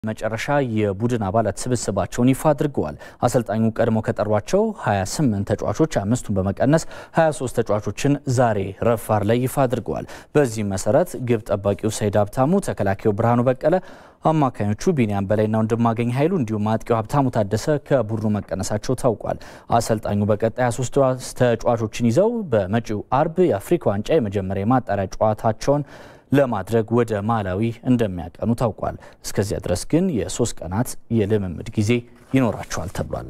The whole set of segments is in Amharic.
መጨረሻ የቡድን አባላት ስብስባቸውን ይፋ አድርገዋል። አሰልጣኙ ቀድሞ ከጠሯቸው 28 ተጫዋቾች አምስቱን በመቀነስ 23 ተጫዋቾችን ዛሬ ረፋር ላይ ይፋ አድርገዋል። በዚህም መሰረት ግብ ጠባቂው ሰይድ ሀብታሙ፣ ተከላካዩ ብርሃኑ በቀለ፣ አማካኞቹ ቢኒያም በላይና ወንድማገኝ ኃይሉ እንዲሁም አጥቂው ሀብታሙ ታደሰ ከቡድኑ መቀነሳቸው ታውቋል። አሰልጣኙ በቀጣይ 23 ተጫዋቾችን ይዘው በመጪው አርብ የአፍሪካ ዋንጫ የመጀመሪያ የማጣሪያ ጨዋታቸውን ለማድረግ ወደ ማላዊ እንደሚያቀኑ ታውቋል። እስከዚያ ድረስ ግን የሶስት ቀናት የልምምድ ጊዜ ይኖራቸዋል ተብሏል።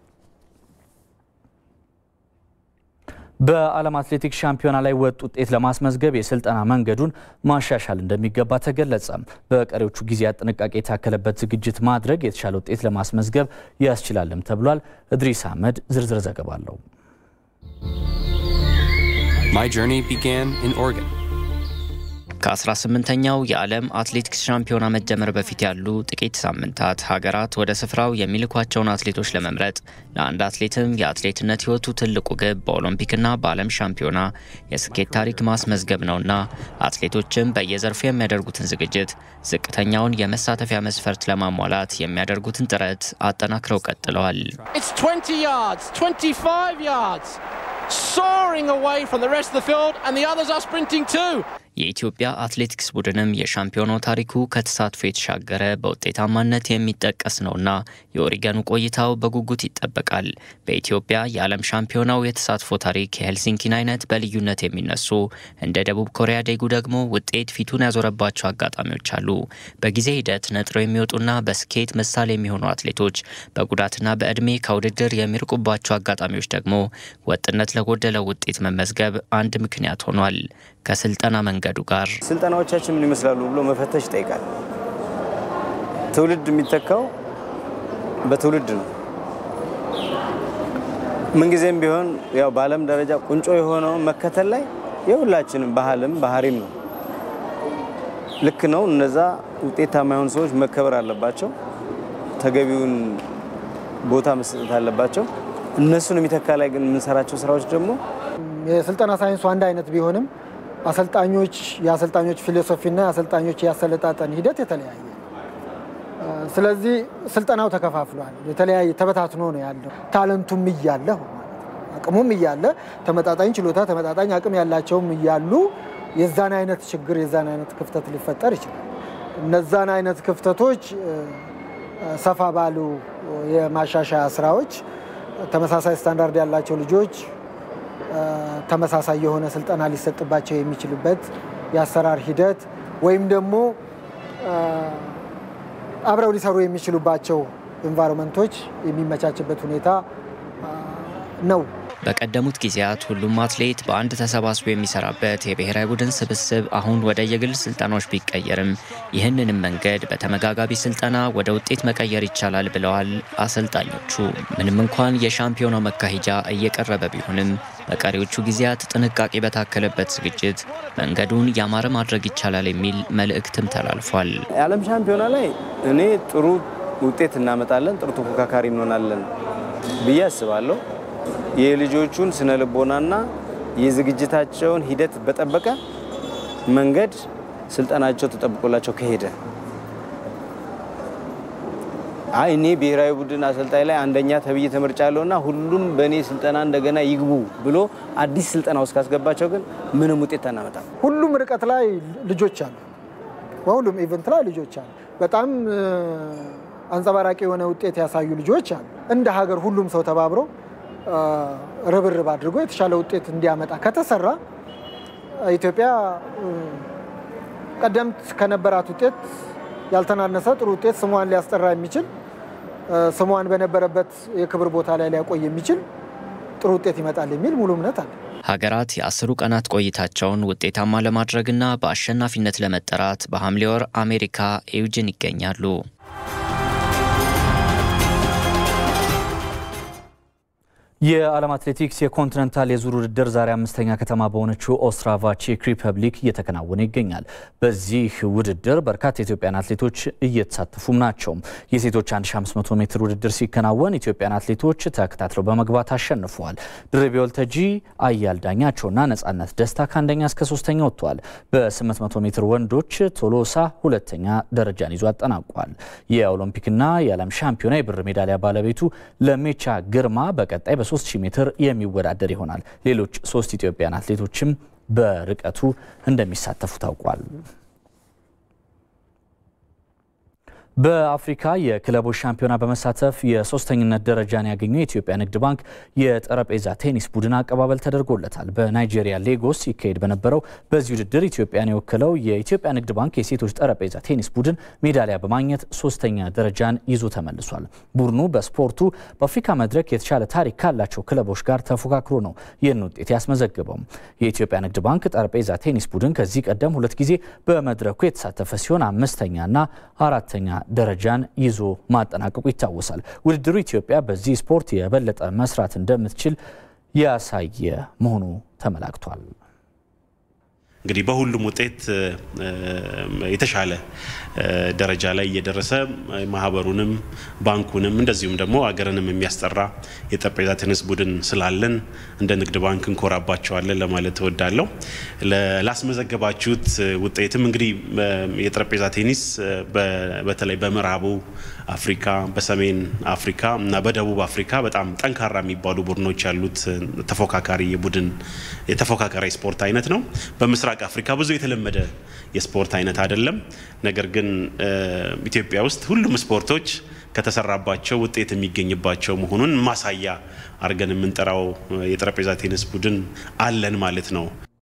በዓለም አትሌቲክስ ሻምፒዮና ላይ ወጥ ውጤት ለማስመዝገብ የስልጠና መንገዱን ማሻሻል እንደሚገባ ተገለጸ። በቀሪዎቹ ጊዜያት ጥንቃቄ የታከለበት ዝግጅት ማድረግ የተሻለ ውጤት ለማስመዝገብ ያስችላልም ተብሏል። እድሪስ አህመድ ዝርዝር ዘገባ አለው። My journey began in Oregon. ከ18ኛው የዓለም አትሌቲክስ ሻምፒዮና መጀመር በፊት ያሉ ጥቂት ሳምንታት ሀገራት ወደ ስፍራው የሚልኳቸውን አትሌቶች ለመምረጥ ለአንድ አትሌትም የአትሌትነት ሕይወቱ ትልቁ ግብ በኦሎምፒክና በዓለም ሻምፒዮና የስኬት ታሪክ ማስመዝገብ ነውና አትሌቶችም በየዘርፉ የሚያደርጉትን ዝግጅት ዝቅተኛውን የመሳተፊያ መስፈርት ለማሟላት የሚያደርጉትን ጥረት አጠናክረው ቀጥለዋል። It's 20 yards, 25 yards, soaring away from the rest of the field, and the others are sprinting too. የኢትዮጵያ አትሌቲክስ ቡድንም የሻምፒዮናው ታሪኩ ከተሳትፎ የተሻገረ በውጤታማነት የሚጠቀስ ነውና የኦሪገኑ ቆይታው በጉጉት ይጠበቃል። በኢትዮጵያ የዓለም ሻምፒዮናው የተሳትፎ ታሪክ የሄልሲንኪን አይነት በልዩነት የሚነሱ እንደ ደቡብ ኮሪያ ዴጉ ደግሞ ውጤት ፊቱን ያዞረባቸው አጋጣሚዎች አሉ። በጊዜ ሂደት ነጥረው የሚወጡና በስኬት ምሳሌ የሚሆኑ አትሌቶች በጉዳትና በዕድሜ ከውድድር የሚርቁባቸው አጋጣሚዎች ደግሞ ወጥነት ለጎደለው ውጤት መመዝገብ አንድ ምክንያት ሆኗል። ከስልጠና መንገዱ ጋር ስልጠናዎቻችን ምን ይመስላሉ ብሎ መፈተሽ ይጠይቃል። ትውልድ የሚተካው በትውልድ ነው። ምንጊዜም ቢሆን ያው በዓለም ደረጃ ቁንጮ የሆነውን መከተል ላይ የሁላችንም ባህልም ባህሪም ነው። ልክ ነው። እነዛ ውጤታማ የሆኑ ሰዎች መከበር አለባቸው። ተገቢውን ቦታ መስጠት አለባቸው። እነሱን የሚተካ ላይ ግን የምንሰራቸው ስራዎች ደግሞ የስልጠና ሳይንሱ አንድ አይነት ቢሆንም አሰልጣኞች የአሰልጣኞች ፊሎሶፊና የአሰልጣኞች የአሰለጣጠን ሂደት የተለያየ ነው። ስለዚህ ስልጠናው ተከፋፍሏል። የተለያየ ተበታትኖ ነው ያለው። ታለንቱም እያለ አቅሙም እያለ ተመጣጣኝ ችሎታ፣ ተመጣጣኝ አቅም ያላቸውም እያሉ የዛን አይነት ችግር የዛን አይነት ክፍተት ሊፈጠር ይችላል። እነዛን አይነት ክፍተቶች ሰፋ ባሉ የማሻሻያ ስራዎች ተመሳሳይ ስታንዳርድ ያላቸው ልጆች ተመሳሳይ የሆነ ስልጠና ሊሰጥባቸው የሚችልበት የአሰራር ሂደት ወይም ደግሞ አብረው ሊሰሩ የሚችሉባቸው ኤንቫይሮንመንቶች የሚመቻችበት ሁኔታ ነው። በቀደሙት ጊዜያት ሁሉም አትሌት በአንድ ተሰባስቦ የሚሰራበት የብሔራዊ ቡድን ስብስብ አሁን ወደ የግል ስልጠናዎች ቢቀየርም ይህንንም መንገድ በተመጋጋቢ ስልጠና ወደ ውጤት መቀየር ይቻላል ብለዋል አሰልጣኞቹ። ምንም እንኳን የሻምፒዮናው መካሄጃ እየቀረበ ቢሆንም በቀሪዎቹ ጊዜያት ጥንቃቄ በታከለበት ዝግጅት መንገዱን ያማረ ማድረግ ይቻላል የሚል መልእክትም ተላልፏል። የዓለም ሻምፒዮና ላይ እኔ ጥሩ ውጤት እናመጣለን፣ ጥሩ ተፎካካሪ እንሆናለን ብዬ አስባለሁ። የልጆቹን ስነ ልቦናና የዝግጅታቸውን ሂደት በጠበቀ መንገድ ስልጠናቸው ተጠብቆላቸው ከሄደ አይ እኔ ብሔራዊ ቡድን አሰልጣኝ ላይ አንደኛ ተብዬ ተመርጫለሁ እና ሁሉም በእኔ ስልጠና እንደገና ይግቡ ብሎ አዲስ ስልጠና ውስጥ ካስገባቸው ግን ምንም ውጤት አናመጣም። ሁሉም ርቀት ላይ ልጆች አሉ። በሁሉም ኢቨንት ላይ ልጆች አሉ። በጣም አንጸባራቂ የሆነ ውጤት ያሳዩ ልጆች አሉ። እንደ ሀገር ሁሉም ሰው ተባብሮ ርብርብ አድርጎ የተሻለ ውጤት እንዲያመጣ ከተሰራ ኢትዮጵያ ቀደምት ከነበራት ውጤት ያልተናነሰ ጥሩ ውጤት ስሟን ሊያስጠራ የሚችል ስሟን በነበረበት የክብር ቦታ ላይ ሊያቆይ የሚችል ጥሩ ውጤት ይመጣል የሚል ሙሉ እምነት አለ። ሀገራት የአስሩ ቀናት ቆይታቸውን ውጤታማ ለማድረግና በአሸናፊነት ለመጠራት በሐምሌ ወር አሜሪካ ኤውጅን ይገኛሉ። የዓለም አትሌቲክስ የኮንቲኔንታል የዙር ውድድር ዛሬ አምስተኛ ከተማ በሆነችው ኦስትራቫ ቼክ ሪፐብሊክ እየተከናወነ ይገኛል። በዚህ ውድድር በርካታ የኢትዮጵያን አትሌቶች እየተሳተፉም ናቸው። የሴቶች 1500 ሜትር ውድድር ሲከናወን ኢትዮጵያን አትሌቶች ተከታትለው በመግባት አሸንፈዋል። ድርቤ ወልተጂ፣ አያል ዳኛቸውና ነጻነት ደስታ ከአንደኛ እስከ ሶስተኛ ወጥተዋል። በ800 ሜትር ወንዶች ቶሎሳ ሁለተኛ ደረጃን ይዞ አጠናቋል። የኦሎምፒክና የዓለም ሻምፒዮና የብር ሜዳሊያ ባለቤቱ ለሜቻ ግርማ በቀጣይ በ3000 ሜትር የሚወዳደር ይሆናል። ሌሎች ሶስት ኢትዮጵያን አትሌቶችም በርቀቱ እንደሚሳተፉ ታውቋል። በአፍሪካ የክለቦች ሻምፒዮና በመሳተፍ የሶስተኝነት ደረጃን ያገኘው የኢትዮጵያ ንግድ ባንክ የጠረጴዛ ቴኒስ ቡድን አቀባበል ተደርጎለታል። በናይጄሪያ ሌጎስ ሲካሄድ በነበረው በዚህ ውድድር ኢትዮጵያን የወከለው የኢትዮጵያ ንግድ ባንክ የሴቶች ጠረጴዛ ቴኒስ ቡድን ሜዳሊያ በማግኘት ሶስተኛ ደረጃን ይዞ ተመልሷል። ቡድኑ በስፖርቱ በአፍሪካ መድረክ የተሻለ ታሪክ ካላቸው ክለቦች ጋር ተፎካክሮ ነው ይህን ውጤት ያስመዘገበው። የኢትዮጵያ ንግድ ባንክ ጠረጴዛ ቴኒስ ቡድን ከዚህ ቀደም ሁለት ጊዜ በመድረኩ የተሳተፈ ሲሆን አምስተኛና አራተኛ ደረጃን ይዞ ማጠናቀቁ ይታወሳል። ውድድሩ ኢትዮጵያ በዚህ ስፖርት የበለጠ መስራት እንደምትችል ያሳየ መሆኑ ተመላክቷል። እንግዲህ በሁሉም ውጤት የተሻለ ደረጃ ላይ እየደረሰ ማህበሩንም ባንኩንም እንደዚሁም ደግሞ አገርንም የሚያስጠራ የጠረጴዛ ቴኒስ ቡድን ስላለን እንደ ንግድ ባንክ እንኮራባቸዋለን ለማለት እወዳለሁ። ላስመዘገባችሁት ውጤትም እንግዲህ የጠረጴዛ ቴኒስ በተለይ በምዕራቡ አፍሪካ፣ በሰሜን አፍሪካ እና በደቡብ አፍሪካ በጣም ጠንካራ የሚባሉ ቡድኖች ያሉት ተፎካካሪ የቡድን የተፎካካሪ ስፖርት አይነት ነው። በምስራቅ አፍሪካ ብዙ የተለመደ የስፖርት አይነት አይደለም። ነገር ግን ኢትዮጵያ ውስጥ ሁሉም ስፖርቶች ከተሰራባቸው ውጤት የሚገኝባቸው መሆኑን ማሳያ አድርገን የምንጠራው የጠረጴዛ ቴኒስ ቡድን አለን ማለት ነው።